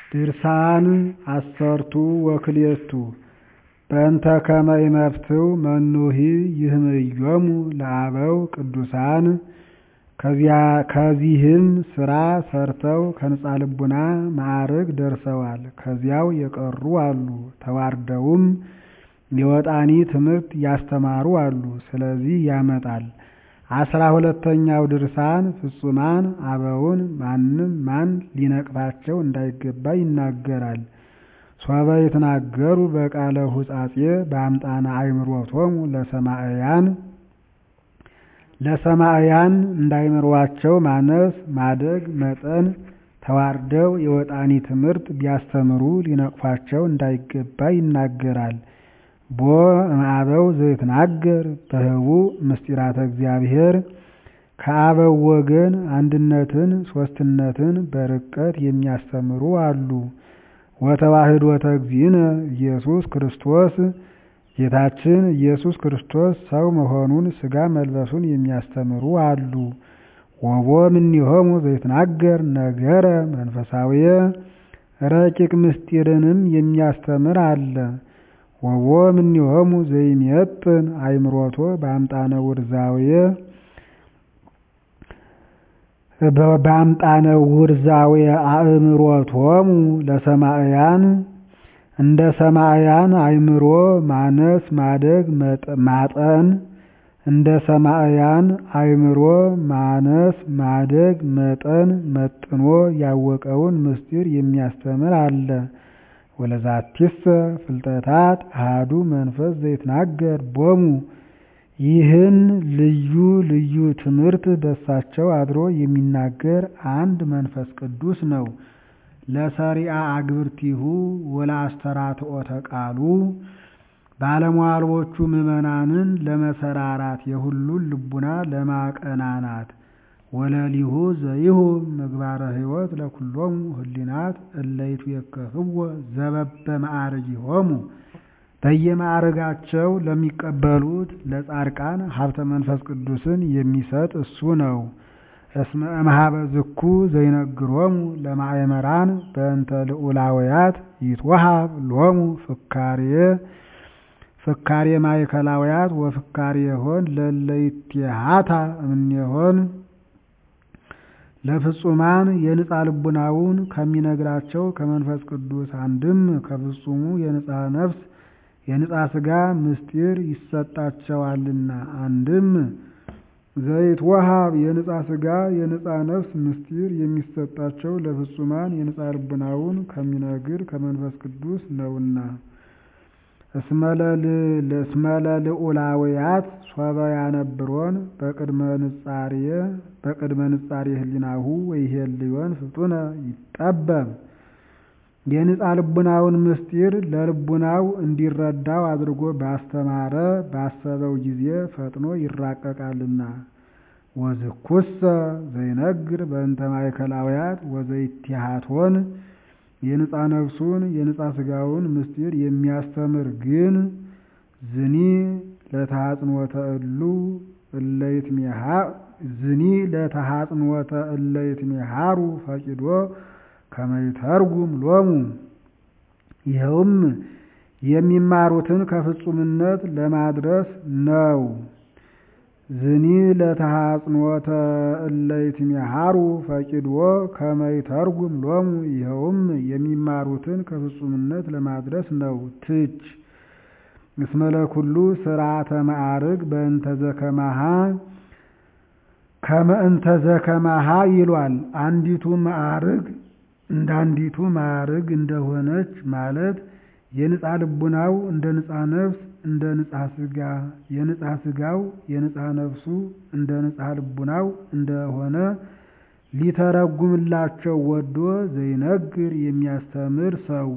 ድርሳን አሰርቱ ወክልኤቱ በእንተ ከመ ይመፍትው መኑሂ ይህምዮሙ ለአበው ቅዱሳን ከዚህም ሥራ ሰርተው ከንጻ ልቡና ማዕርግ ደርሰዋል። ከዚያው የቀሩ አሉ። ተዋርደውም የወጣኒ ትምህርት ያስተማሩ አሉ። ስለዚህ ያመጣል። አስራ ሁለተኛው ድርሳን ፍጹማን አበውን ማንም ማን ሊነቅፋቸው እንዳይገባ ይናገራል። ሶበ ይትናገሩ በቃለ ሁጻጼ በአምጣነ አእምሮቶሙ ለሰማዕያን ለሰማዕያን እንዳይምሯቸው ማነስ ማደግ መጠን ተዋርደው የወጣኒ ትምህርት ቢያስተምሩ ሊነቅፏቸው እንዳይገባ ይናገራል። ቦ እምአበው ዘይትናገር በህቡዕ ምስጢራተ እግዚአብሔር ከአበው ወገን አንድነትን ሦስትነትን በርቀት የሚያስተምሩ አሉ። ወተዋሕዶተ እግዚእነ ኢየሱስ ክርስቶስ ጌታችን ኢየሱስ ክርስቶስ ሰው መሆኑን ሥጋ መልበሱን የሚያስተምሩ አሉ። ወቦ እምኔሆሙ ዘይትናገር ነገረ መንፈሳዊየ ረቂቅ ምስጢርንም የሚያስተምር አለ። ወቦ እምኔሆሙ ዘይሜጥን አእምሮቶ በአምጣነ ውርዛውየ በአምጣነ ውርዛውየ አእምሮቶሙ ለሰማዕያን እንደ ሰማዕያን አእምሮ ማነስ ማደግ ማጠን እንደ ሰማዕያን አእምሮ ማነስ ማደግ መጠን መጥኖ ያወቀውን ምስጢር የሚያስተምር አለ። ወለዛቲሰ ፍልጠታት አሐዱ መንፈስ ዘይትናገር ቦሙ ይህን ልዩ ልዩ ትምህርት በሳቸው አድሮ የሚናገር አንድ መንፈስ ቅዱስ ነው። ለሰሪአ አግብርቲሁ ወለአስተራትኦተ ቃሉ ባለሟልዎቹ ምዕመናንን ለመሰራራት የሁሉን ልቡና ለማቀናናት ወለሊሁ ዘይሁ ምግባረ ሕይወት ለኩሎሙ ህሊናት እለይቱ የከፍዎ ዘበበ ማዕርጊሆሙ በየማዕርጋቸው ለሚቀበሉት ለጻድቃን ሀብተ መንፈስ ቅዱስን የሚሰጥ እሱ ነው። እስመ እምኀበ ዝኩ ዘይነግሮሙ ለማእመራን በእንተ ልዑላውያት ይትወሃብ ሎሙ ፍካሬ ፍካሬ ማእከላውያት ወፍካሬ ሆን ለለይትሃታ እምኔሆን ለፍጹማን የንጻ ልቡናውን ከሚነግራቸው ከመንፈስ ቅዱስ አንድም ከፍጹሙ የንጻ ነፍስ የንጻ ሥጋ ምስጢር ይሰጣቸዋልና አንድም ዘይት ወሃብ የንጻ ሥጋ የንጻ ነፍስ ምስጢር የሚሰጣቸው ለፍጹማን የንጻ ልቡናውን ከሚነግር ከመንፈስ ቅዱስ ነውና። እስመለ ልዑላውያት ሶበ ያነብሮን በቅድመ ንጻሬ በቅድመ ንጻሬ ህሊናሁ ወይሄልዮን ፍጡነ ይጠበብ የንጻ ልቡናውን ምስጢር ለልቡናው እንዲረዳው አድርጎ ባስተማረ ባሰበው ጊዜ ፈጥኖ ይራቀቃልና። ወዝኩሰ ዘይነግር በእንተ ማእከላውያት ወዘይትሃቶን የንጻ ነፍሱን የንጻ ሥጋውን ምስጢር የሚያስተምር ግን ዝኒ ለተሐጽንወተ እሉ እለይትሜሃ ዝኒ ለተሐጽንወተ እለይትሜሃሩ ፈቂዶ ከመይተርጉም ሎሙ ይኸውም የሚማሩትን ከፍጹምነት ለማድረስ ነው። ዝኒ ለተሐጽንወተ እለይትሜሃሩ ፈቂድዎ ከመይተርጉም ሎሙ ይኸውም የሚማሩትን ከፍጹምነት ለማድረስ ነው። ትች እስመ ለኩሉ ስርዓተ ማዕርግ በእንተ ዘከማሃ ከመ እንተ ዘከማሃ ይሏል። አንዲቱ ማዕርግ እንደ አንዲቱ ማዕርግ እንደሆነች ማለት የንጻ ልቡናው እንደ ንጻ ነፍስ እንደ ንጻ ሥጋ የንጻ ሥጋው የንጻ ነፍሱ እንደ ንጻ ልቡናው እንደሆነ ሊተረጉምላቸው ወዶ ዘይነግር የሚያስተምር ሰው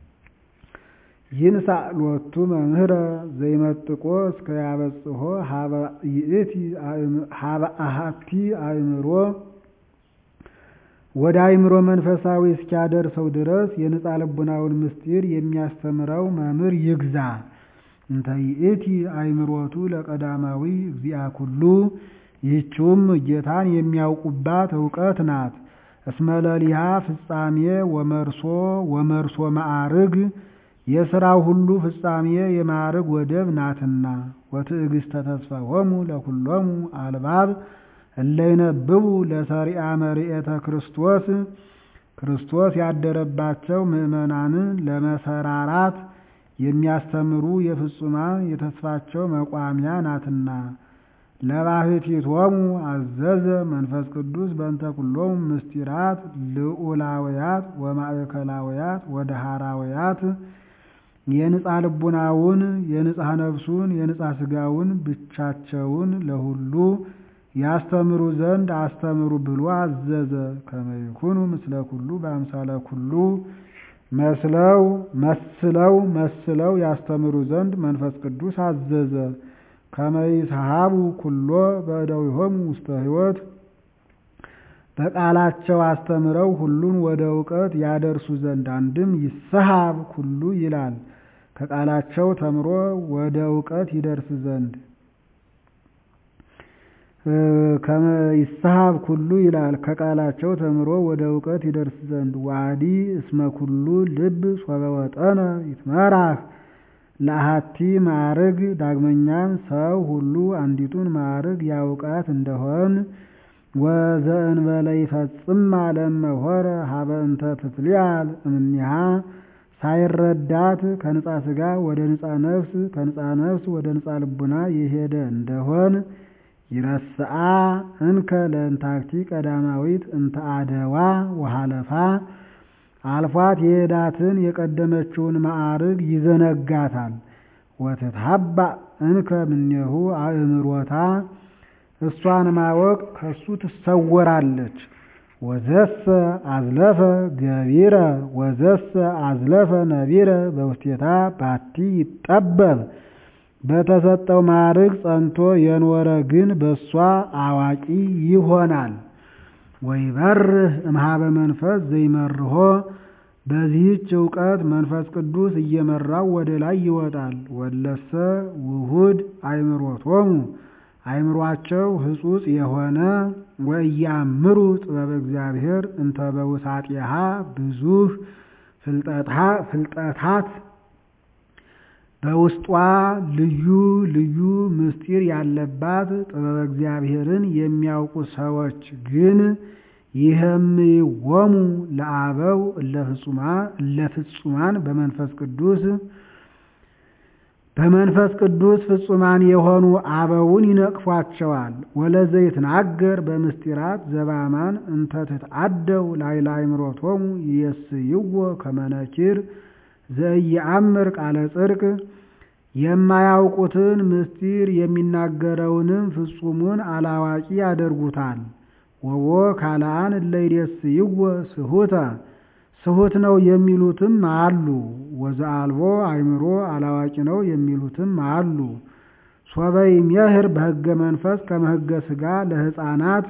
ይንሳ ሎቱ መምህረ ዘይመጥቆ እስከ ያበጽሖ ሀበ አሃቲ አእምሮ ወደ አእምሮ መንፈሳዊ እስኪያደርሰው ድረስ የንጻ ልቡናውን ምስጢር የሚያስተምረው መምህር ይግዛ። እንተ ይእቲ አእምሮቱ ለቀዳማዊ እግዚአ ኩሉ ይህችውም ጌታን የሚያውቁባት እውቀት ናት። እስመለሊሃ ፍጻሜ ወመርሶ ወመርሶ ማዕርግ የሥራው ሁሉ ፍጻሜ የማዕርግ ወደብ ናትና። ወትዕግሥተ ተስፋሆሙ ለኩሎሙ አልባብ እለይነብቡ ለሰሪአ መርኤተ ክርስቶስ ክርስቶስ ያደረባቸው ምዕመናንን ለመሰራራት የሚያስተምሩ የፍጹማን የተስፋቸው መቋሚያ ናትና። ለባሕቲቶሙ አዘዘ መንፈስ ቅዱስ በእንተ ኩሎሙ ምስጢራት ልዑላውያት ወማእከላውያት ወደሃራውያት የንጻ ልቡናውን የንጻ ነፍሱን የንጻ ሥጋውን ብቻቸውን ለሁሉ ያስተምሩ ዘንድ አስተምሩ ብሎ አዘዘ። ከመ ይኩኑ ምስለ ኩሉ በአምሳለ ኩሉ መስለው መስለው መስለው ያስተምሩ ዘንድ መንፈስ ቅዱስ አዘዘ። ከመ ይስሐቡ ኩሎ በእደዊሆሙ ውስተ ሕይወት በቃላቸው አስተምረው ሁሉን ወደ እውቀት ያደርሱ ዘንድ አንድም ይስሐብ ኩሉ ይላል ከቃላቸው ተምሮ ወደ እውቀት ይደርስ ዘንድ ከመ ይስሐብ ኩሉ ይላል ከቃላቸው ተምሮ ወደ እውቀት ይደርስ ዘንድ ዋዲ እስመ ኩሉ ልብ ሶበ ወጠነ ይትመራህ ለአሐቲ ማዕርግ ዳግመኛም ሰው ሁሉ አንዲቱን ማዕርግ ያውቃት እንደሆን ወዘእንበለ ይፈጽማ ለመሆረ ሀበ እንተ ትትልያል እምኒሃ ሳይረዳት ከንጻ ሥጋ ወደ ንጻ ነፍስ ከንጻ ነፍስ ወደ ንጻ ልቡና የሄደ እንደሆን ይረስአ እንከ ለእንታክቲ ቀዳማዊት እንተ አደዋ ወሃለፋ አልፏት የሄዳትን የቀደመችውን ማዕርግ ይዘነጋታል። ወትትሀባ እንከ ምኔሁ አእምሮታ እሷን ማወቅ ከሱ ትሰወራለች። ወዘሰ አዝለፈ ገቢረ ወዘሰ አዝለፈ ነቢረ በውስቴታ ባቲ ይጠበብ በተሰጠው ማዕርግ ጸንቶ የኖረ ግን በእሷ አዋቂ ይሆናል። ወይበርህ እምኀበ መንፈስ ዘይመርሆ በዚህች እውቀት መንፈስ ቅዱስ እየመራው ወደ ላይ ይወጣል። ወለሰ ውሁድ አእምሮቶሙ አእምሯቸው ሕጹጽ የሆነ ወእያምሩ ጥበበ እግዚአብሔር እንተ በውሳጢሃ ብዙህ ፍልጠታት በውስጧ ልዩ ልዩ ምስጢር ያለባት ጥበበ እግዚአብሔርን የሚያውቁ ሰዎች ግን ይህምይዎሙ ለአበው እለፍጹማን በመንፈስ ቅዱስ በመንፈስ ቅዱስ ፍጹማን የሆኑ አበውን ይነቅፏቸዋል። ወለዘይትናገር በምስጢራት ዘባማን እንተ ትትአደው ላዕለ አእምሮቶሙ ይየስይዎ ከመ ነኪር ዘኢየአምር ቃለ ጽድቅ የማያውቁትን ምስጢር የሚናገረውንም ፍጹሙን አላዋቂ ያደርጉታል። ወቦ ካልአን እለ ይሬስይዎ ስሑተ ስሑት ነው የሚሉትም አሉ። ወዘአልቦ አእምሮ አላዋቂ ነው የሚሉትም አሉ። ሶበ ይሜህር በሕገ መንፈስ ከመ ሕገ ሥጋ ለሕፃናት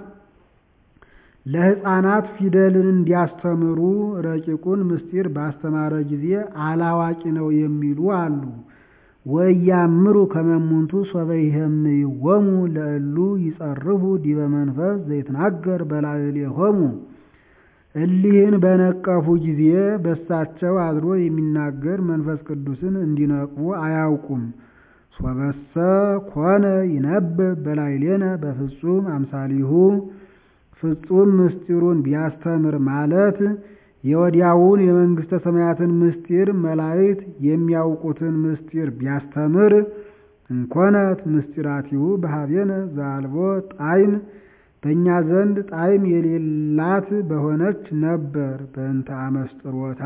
ለሕፃናት ፊደልን እንዲያስተምሩ ረቂቁን ምስጢር ባስተማረ ጊዜ አላዋቂ ነው የሚሉ አሉ። ወያምሩ ከመሙንቱ ሶበ ይሄምይዎሙ ለእሉ ይጸርፉ ዲበ መንፈስ ዘይትናገር በላዕሌሆሙ እሊህን በነቀፉ ጊዜ በሳቸው አድሮ የሚናገር መንፈስ ቅዱስን እንዲነቅፉ አያውቁም። ሶበሰ ኮነ ይነብብ በላዕሌነ በፍጹም አምሳሊሁ ፍጹም ምስጢሩን ቢያስተምር ማለት የወዲያውን የመንግሥተ ሰማያትን ምስጢር መላእክት የሚያውቁትን ምስጢር ቢያስተምር እንኮነት ምስጢራቲሁ በኀቤነ ዘአልቦ ጣዕም በእኛ ዘንድ ጣዕም የሌላት በሆነች ነበር። በእንተ አመስጥሮታ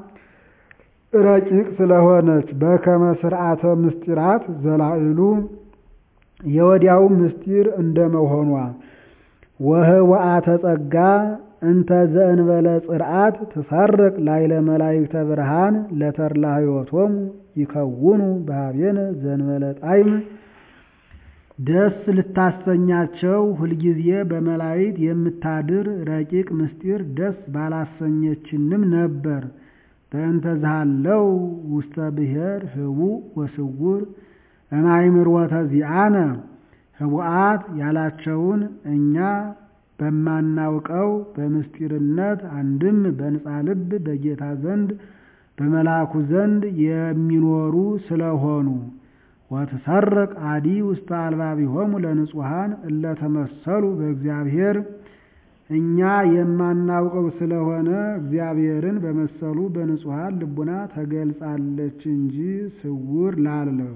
ረቂቅ ስለሆነች በከመ ስርዓተ ምስጢራት ዘላዕሉ የወዲያው ምስጢር እንደመሆኗ ወህወአተ ጸጋ እንተ ዘእንበለ ጽርዓት ትሰርቅ ላዕለ መላእክተ ብርሃን ለተድላ ሕይወቶሙ ይከውኑ በኀቤነ ዘእንበለ ጣዕም ደስ ልታሰኛቸው ሁልጊዜ በመላእክት የምታድር ረቂቅ ምስጢር ደስ ባላሰኘችንም ነበር። በእንተ ዝሃለው ውስተ ብሔር ህቡእ ወስውር እማእምሮተ ዚአነ ህቡአት ያላቸውን እኛ በማናውቀው በምስጢርነት አንድም በንጻ ልብ በጌታ ዘንድ በመልአኩ ዘንድ የሚኖሩ ስለሆኑ ወትሰርቅ አዲ ውስተ አልባቢሆሙ ለንጹሐን እለተመሰሉ በእግዚአብሔር እኛ የማናውቀው ስለሆነ እግዚአብሔርን በመሰሉ በንጹሐን ልቡና ተገልጻለች እንጂ ስውር ላለው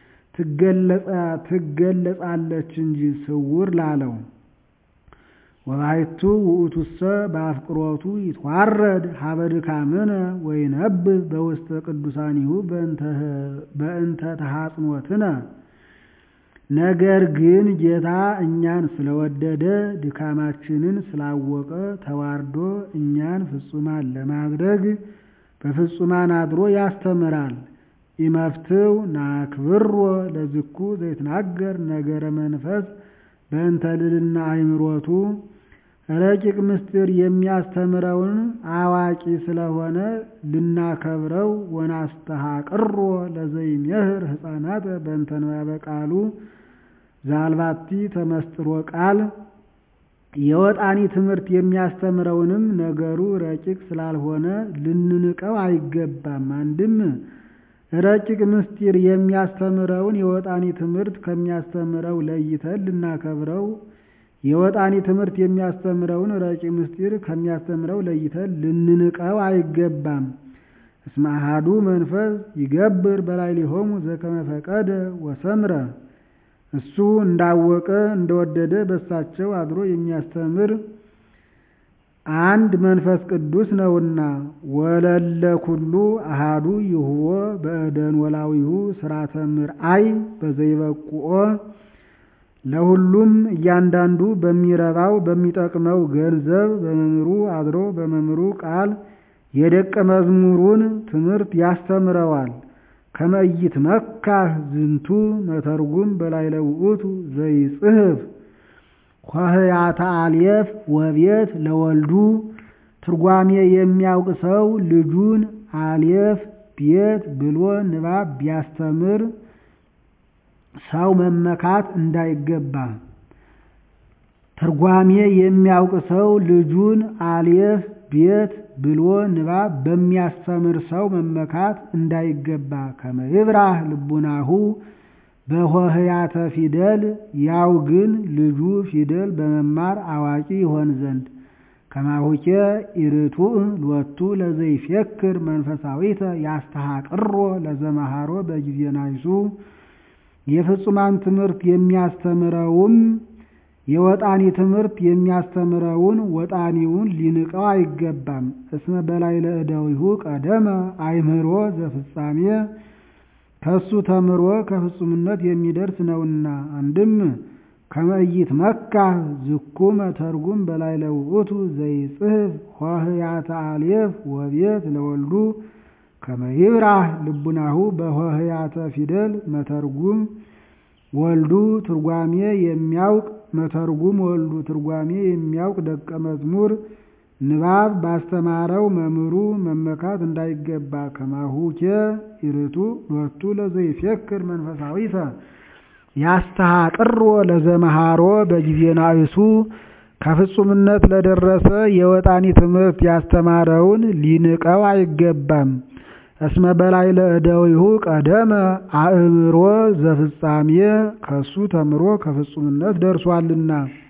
ትገለጻለች እንጂ ስውር ላለው ወባሕቱ ውእቱሰ በአፍቅሮቱ ይትዋረድ ሀበ ድካምነ ወይነብብ በውስተ ቅዱሳኒሁ በእንተ ተሐጽኖትነ። ነገር ግን ጌታ እኛን ስለወደደ ድካማችንን ስላወቀ ተዋርዶ እኛን ፍጹማን ለማድረግ በፍጹማን አድሮ ያስተምራል። ኢመፍትው ናክብሮ ለዝኩ ዘይትናገር ነገረ መንፈስ በእንተ ልዕልና አእምሮቱ ረቂቅ ምስጢር የሚያስተምረውን አዋቂ ስለሆነ ልናከብረው ወናስተሐቅሮ ለዘይሜህር ሕፃናት በእንተ ንባበ ቃሉ ዛልባቲ ተመስጥሮ ቃል የወጣኒ ትምህርት የሚያስተምረውንም ነገሩ ረቂቅ ስላልሆነ ልንንቀው አይገባም። አንድም ረቂቅ ምስጢር የሚያስተምረውን የወጣኒ ትምህርት ከሚያስተምረው ለይተን ልናከብረው የወጣኒ ትምህርት የሚያስተምረውን ረቂቅ ምስጢር ከሚያስተምረው ለይተን ልንንቀው አይገባም። እስመ አሐዱ መንፈስ ይገብር በላዕሌሆሙ ዘከመ ፈቀደ ወሰምረ እሱ እንዳወቀ እንደወደደ በሳቸው አድሮ የሚያስተምር አንድ መንፈስ ቅዱስ ነውና። ወለለ ኩሉ አሃዱ ይሁቦ በእደን ወላዊሁ ስራተ ምርአይ በዘይበቁኦ ለሁሉም እያንዳንዱ በሚረባው በሚጠቅመው ገንዘብ በመምህሩ አድሮ በመምህሩ ቃል የደቀ መዝሙሩን ትምህርት ያስተምረዋል። ከመይት መካህ ዝንቱ መተርጉም በላዕለ ውእቱ ዘይጽሕፍ ኆኅያተ አልየፍ ወቤት ለወልዱ ትርጓሜ የሚያውቅ ሰው ልጁን አልየፍ ቤት ብሎ ንባብ ቢያስተምር ሰው መመካት እንዳይገባ። ትርጓሜ የሚያውቅ ሰው ልጁን አልየፍ ቤት ብሎ ንባብ በሚያስተምር ሰው መመካት እንዳይገባ። ከመ ይብራህ ልቡናሁ በሆህያተ ፊደል ያው ግን ልጁ ፊደል በመማር አዋቂ ይሆን ዘንድ ከማሁኬ ኢርቱዕ ሎቱ ለዘይፌክር መንፈሳዊተ ያስተሐቅሮ ለዘመሃሮ በጊዜ ናይሱ የፍጹማን ትምህርት የሚያስተምረውም የወጣኒ ትምህርት የሚያስተምረውን ወጣኒውን ሊንቀው አይገባም። እስመ በላዕለ እደዊሁ ቀደመ አእምሮ ዘፍጻሜ ከሱ ተምሮ ከፍጹምነት የሚደርስ ነውና። አንድም ከመይት መካህ ዝኩ መተርጉም በላዕለ ውእቱ ዘይጽሕፍ ኆኅያተ አልየፍ ወቤት ለወልዱ ከመ ይብራህ ልቡናሁ በሆህያተ ፊደል መተርጉም ወልዱ ትርጓሜ የሚያውቅ መተርጉም ወልዱ ትርጓሜ የሚያውቅ ደቀ መዝሙር ንባብ ባስተማረው መምህሩ መመካት እንዳይገባ። ከማሁኬ ኢርቱዕ ሎቱ ለዘይፌክር መንፈሳዊተ ያስተሐቅሮ ለዘመሃሮ በጊዜ ናእሱ ከፍጹምነት ለደረሰ የወጣኒ ትምህርት ያስተማረውን ሊንቀው አይገባም። እስመ በላዕለ እደዊሁ ቀደመ አእምሮ ዘፍጻሜ ከሱ ተምሮ ከፍጹምነት ደርሷልና።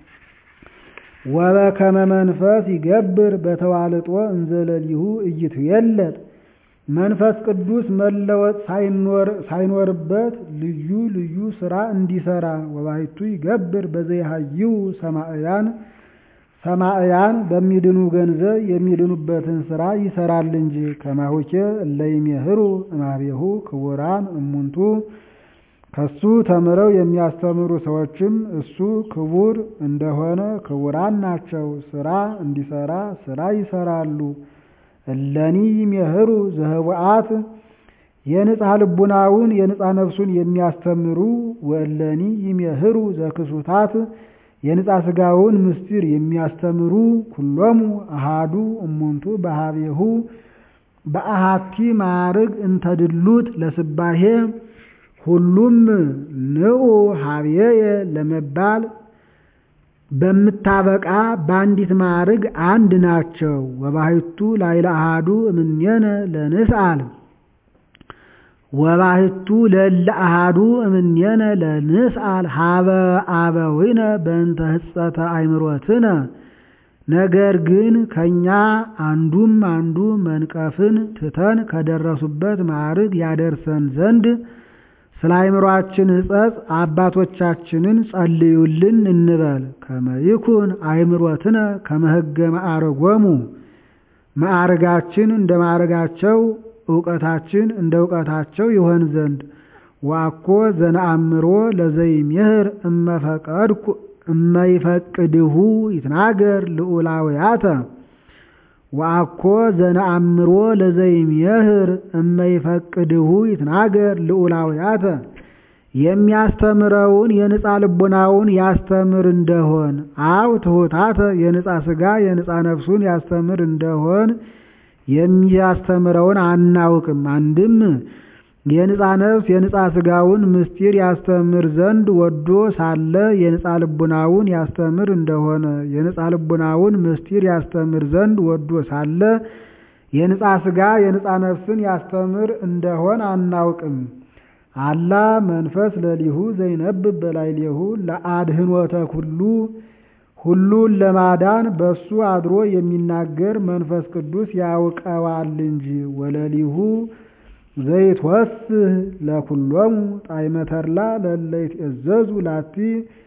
ወበከመ መንፈስ ይገብር በተዋልጦ እንዘለሊሁ ኢይትዌለጥ መንፈስ ቅዱስ መለወጥ ሳይኖርበት ልዩ ልዩ ስራ እንዲሰራ ወባሕቱ ይገብር በዘይሃይው ሰማዕያን ሰማዕያን በሚድኑ ገንዘብ የሚድኑበትን ስራ ይሰራል እንጂ። ከማሁኬ እለይሜህሩ እማቤሁ ክቡራን እሙንቱ ከሱ ተምረው የሚያስተምሩ ሰዎችም እሱ ክቡር እንደሆነ ክቡራን ናቸው። ስራ እንዲሰራ ስራ ይሰራሉ። እለኒ ይሜህሩ ዘህቡአት የንጽሐ ልቡናውን የንጽሐ ነፍሱን የሚያስተምሩ ወእለኒ ይሜህሩ ዘክሱታት የንጻ ስጋውን ምስጢር የሚያስተምሩ ኩሎሙ አሃዱ እሙንቱ በሀቤሁ በአሃቲ ማዕርግ እንተድሉት ለስባሄ ሁሉም ንዑ ሀቤየ ለመባል በምታበቃ በአንዲት ማዕርግ አንድ ናቸው። ወባሕቱ ላዕለ አሐዱ እምኔነ ለንስአል ወባሕቱ ለእለ አሐዱ እምኔነ ለንስአል ሀበ አበዊነ በእንተ ሕጸተ አእምሮትነ። ነገር ግን ከእኛ አንዱም አንዱ መንቀፍን ትተን ከደረሱበት ማዕርግ ያደርሰን ዘንድ ስለ አእምሮአችን ሕጸጽ አባቶቻችንን ጸልዩልን እንበል። ከመ ይኩን አእምሮትነ ከመ ሕገ ማዕርጎሙ ማዕርጋችን እንደ ማዕርጋቸው እውቀታችን እንደ እውቀታቸው ይሆን ዘንድ ዋኮ ዘነአምሮ ለዘይሜህር እመፈቀድኩ እመይፈቅድሁ ይትናገር ልዑላውያተ ወአኮ ዘነአምሮ ለዘይሜህር እመይፈቅድሁ ይትናገር ልዑላውያተ የሚያስተምረውን የንጻ ልቡናውን ያስተምር እንደሆን አው ትሑታተ የንጻ ሥጋ የንጻ ነፍሱን ያስተምር እንደሆን የሚያስተምረውን አናውቅም። አንድም የንጻ ነፍስ የንጻ ሥጋውን ምስጢር ያስተምር ዘንድ ወዶ ሳለ የንጻ ልቡናውን ያስተምር እንደሆነ የንጻ ልቡናውን ምስጢር ያስተምር ዘንድ ወዶ ሳለ የንጻ ሥጋ የንጻ ነፍስን ያስተምር እንደሆን አናውቅም። አላ መንፈስ ለሊሁ ዘይነብብ በላዕሌሁ ለአድኅኖተ ኩሉ ሁሉን ለማዳን በሱ አድሮ የሚናገር መንፈስ ቅዱስ ያውቀዋል እንጂ ወለሊሁ ዘይትወስህ ለኩሎሙ ጣዕመ ተድላ ለእለ ይትእዘዙ ላቲ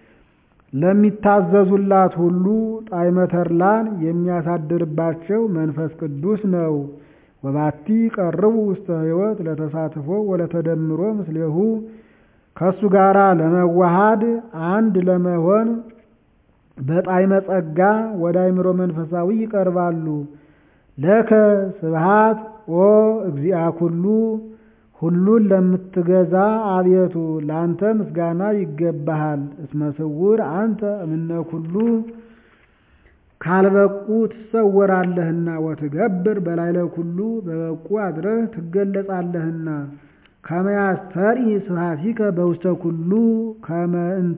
ለሚታዘዙላት ሁሉ ጣዕመ ተድላን የሚያሳድርባቸው መንፈስ ቅዱስ ነው። ወባቲ ቀርቡ ውስተ ሕይወት ለተሳትፎ ወለተደምሮ ምስሌሁ ከእሱ ጋራ ለመዋሃድ አንድ ለመሆን በጣዕመ ጸጋ ወደ አእምሮ መንፈሳዊ ይቀርባሉ። ለከ ስብሃት ኦ እግዚአ ኩሉ ሁሉን ለምትገዛ አቤቱ ላንተ ምስጋና ይገባሃል። እስመ ስውር አንተ እምነ ኩሉ ካልበቁ ትሰወራለህና ወትገብር በላዕለ ኩሉ በበቁ አድረህ ትገለጻለህና ከመ ያስተርኢ ስብሐቲከ በውስተ ኩሉ ከመ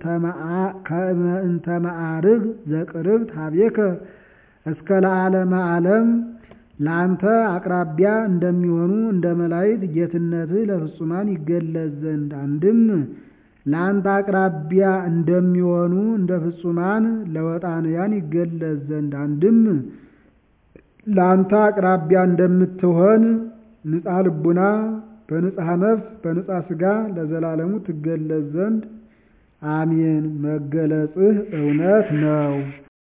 እንተ መዓርግ ዘቅርብ ሀቤከ እስከ ለዓለመ ዓለም ለአንተ አቅራቢያ እንደሚሆኑ እንደ መላእክት ጌትነትህ ለፍጹማን ይገለጽ ዘንድ አንድም ለአንተ አቅራቢያ እንደሚሆኑ እንደ ፍጹማን ለወጣንያን ይገለጽ ዘንድ አንድም ለአንተ አቅራቢያ እንደምትሆን ንጻ ልቡና በንጻ ነፍስ በንጻ ሥጋ ለዘላለሙ ትገለጽ ዘንድ አሜን። መገለጽህ እውነት ነው።